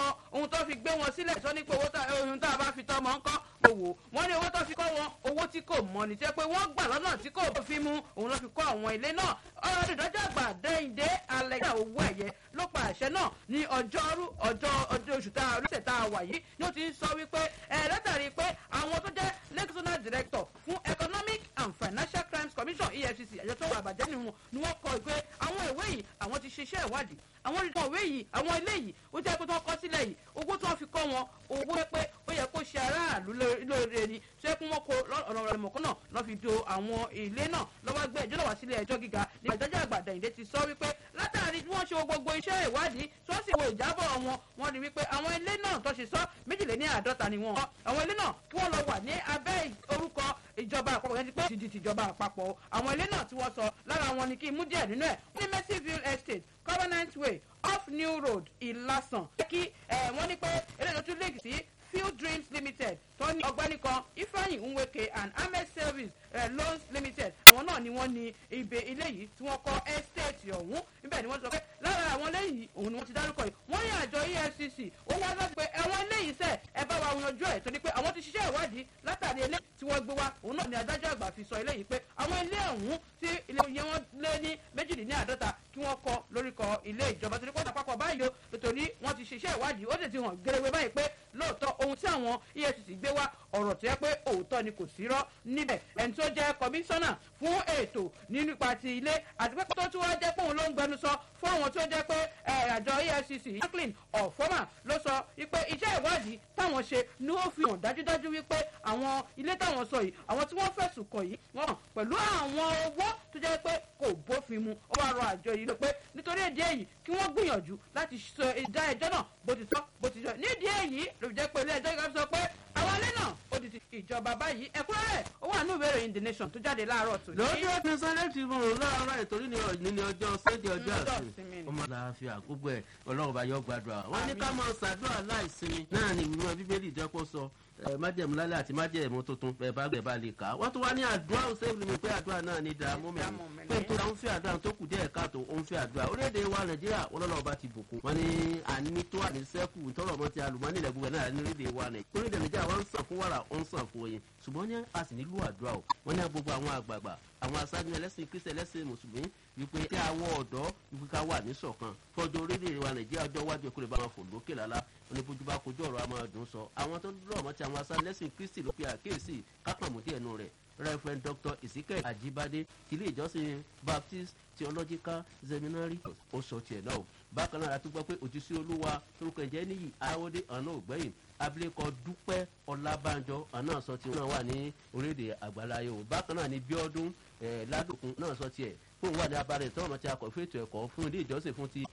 ohun tó fi gbé wọn sílẹ̀ sọ ní pé ohun tá a bá fi tọmọ ń kọ́ owó wọn ní owó tó fi kọ́ wọn owó tí kò mọ ní jẹ́ pé wọ́n gbà lọ́nà tí kò fi mú òun ló fi kọ́ àwọn ilé náà ọ̀rọ̀ ìdájọ́ àgbà dẹ́yìndé alẹ́gbà owó ẹ̀yẹ ló pa àṣẹ náà ní ọjọ́rú ọjọ́ ọjọ́ oṣù tá a lọ́sẹ̀ tá a wà yìí ni ó ti ń sọ wípé ẹ̀ látàrí pé àwọn tó jẹ́ lexonal director fún economic and financial crimes commission efcc ẹ̀jẹ̀ tó wà àbàjẹ́ nínú wọn ni wọ́n kọ ìpè àwọn ìwé yìí àwọn ti ṣiṣẹ́ ìwádìí àwọn ìtàn ìwé yìí àwọn ilé yìí ó jẹ́ pé tó kọ́ sílẹ̀ yìí owó tí wọ́n fi kọ́ wọn owó pé ó yẹ kó ṣe aráàlú lóore ni tó yẹ kó wọ́n kó ọ̀nà ìrẹ̀mọ̀kọ́ náà lọ́ fi do àwọn ilé náà lọ́wọ́ gbé ẹjọ́ náà wá sílé ẹjọ́ gíga ní ìdájọ́ àgbà dẹ̀yìndé ti sọ wípé látàrí bí wọ́n ṣe wo gbogbo iṣẹ́ ìwádìí tó sì wo ìjábọ̀ wọn wọ́n rí wípé àwọn ilé náà tó ṣe sọ méjìléní àádọ́ta ni wọ́n àwọn ilé náà kí wọ́n lọ wà ní abẹ́ orúkọ ìjọba àpapọ̀ yẹn ti pé ti di tìjọba àpapọ̀ àwọn ilé náà tí wọ́n sọ lára wọn ni kí n mú díẹ̀ nínú ẹ̀ ní mercyville estate covenant way off new road ìlàsàn kí wọ́n ní pé eléyìí tó tún lè sí field dreams limited tó ní ọgbẹ́ni kan ifeanyi nweke and ahmed service uh, loans limited àwọn náà ni wọ́n ní ibè ilé yìí tí wọ́n kọ́ estate ọ̀hún níbẹ̀ ni wọ́n sọ pé lára àwọn lẹ́yìn òun ni wọ́n ti dárúkọ yìí wọ́n ní àjọ efcc ó wá lọ pé ẹ̀wọ̀n eléyìí sẹ̀ ẹ bá wa yanjú ẹ̀ torí pé àwọn ti ṣiṣẹ́ ìwádìí látàrí ilé tí wọ́n gbé wá òun náà ni adájọ́ àgbà fi sọ eléyìí pé àwọn ilé ọ̀hún tí ilé yẹn wọ́n lé ní méjìléláàádọ́ta kí wọ́n kọ́ lórúkọ ilé ìjọba torí pé wọ́n àpapọ̀ báyìí o nítorí wọ́n ti ṣiṣẹ́ ìwádìí ó sì ti hàn gẹ́gẹ́ báyìí pé lóòótọ́ ohun tí àwọn efcc gbé wá ọ̀rọ̀ tó yẹ pé òótọ́ ni kò sí rọ́ níbẹ̀ ẹni tó jẹ́ kọmíṣánná fún ètò nípa ti ilé àti pé tó tún wá jẹ́ pé òun ló ń gbẹnusọ fún àwọn tó jẹ́ pé àjọ efcc franklin ọ̀fọ́mà ló sọ wípé iṣẹ́ ìwádìí táwọn ṣe ni ó fi hàn dájúdájú wípé àwọn ilé táwọn sọ yìí àwọn tí wọ́n fẹ̀sùn kàn yìí wọ́n hàn pẹ̀lú àwọn owó tó jẹ́ pé kò bófin mu ó wá rọ àjọ yìí ló pé nítorí èdè èyí kí wọ́n gbìyànjú láti sọ ìdá ẹjọ́ náà bó ti tọ́ bó ti jọ nídìí èyí ló jẹ́ pé ilé ẹjọ́ yìí sọ pé àwọn ilé náà ó di ti ìjọba báyìí ẹ̀kúnrẹ́rẹ́ ó wà ní ìwé ìròyìn the nation tó jáde láàárọ̀ tó. lórí ọdún sunday tribune láàárọ̀ ìtorí ní ọ̀ní ní ọjọ́ sunday ọjọ́ àsìn ọmọ àlàáfíà gbogbo ẹ̀ ọlọ́run bá yọ gbàdúrà wọ́n ní ká máa ṣàdúrà láìsinmi náà ni ìwúrọ̀ bíbélì jẹ́pọ̀ sọ májẹ̀mú lálẹ́ àti májẹ̀mú tuntun ẹ̀ bá gbẹ̀ bá lè kà á wọ́n tún wá ní àdúrà òsèlú mi pé àdúrà náà ní dààmú mi pé tó dáhùn fẹ́ àdúrà tó kù díẹ̀ káàtó ó ń fẹ́ àdúrà orílẹ̀-èdè wa nàìjíríà ọlọ́lọ́ bá ti bùkún wọn ní àní tó àní sẹ́kù tọrọ mọ́ ti àlùmọ́nì ilẹ̀ gbogbo náà ní orílẹ̀-èdè wa nàìjíríà orílẹ̀-èdè nàìjíríà wọn ń sàn fún wàrà ó ń sàn fún oyin ṣùgbọ́n ní a sì nílò àdúrà o wọ́n ní gbogbo àwọn àgbààgbà àwọn aṣáájú ẹlẹ́sìn kristi ẹlẹ́sìn mùsùlùmí wípé kí àwọn ọ̀dọ́ wípé ká wà ní ṣọ̀kan fọjọ́ orílẹ̀-èdè wa nàìjíríà ọjọ́ iwájú ẹ̀kọ́ lè bá wọn fò lókè lálá wọn ní bójú bá kojú ọ̀rọ̀ àmọ́ ọdún sọ àwọn tó dúró ọmọ ti àwọn aṣáájú ẹlẹ́sìn kristi ló pe àkíyèsí kápàmùdí ẹnu rẹ̀ reverend dr ezekiel ajibade tilé ìjọsìn baptist theological seminary ó sọ tiẹ̀ náà o bákan náà àti gbọ́ pé òjísé olúwa torúkọ ẹ̀jẹ̀ níyì ayáwódé ọ̀nà ògbẹ́yìn abilékọ dúpẹ́ ọlábànjọ ọ̀nà sọ tiẹ̀ náà wà ní orílẹ̀-èdè àgbáláyé o bákan náà ní bíọ́dún ládùkún náà sọ tiẹ̀ fún wà ní abalẹ̀ tọ́rọ̀ tí a kọ̀ fún ètò ẹ̀kọ́ fún ilé ìjọsìn fún ti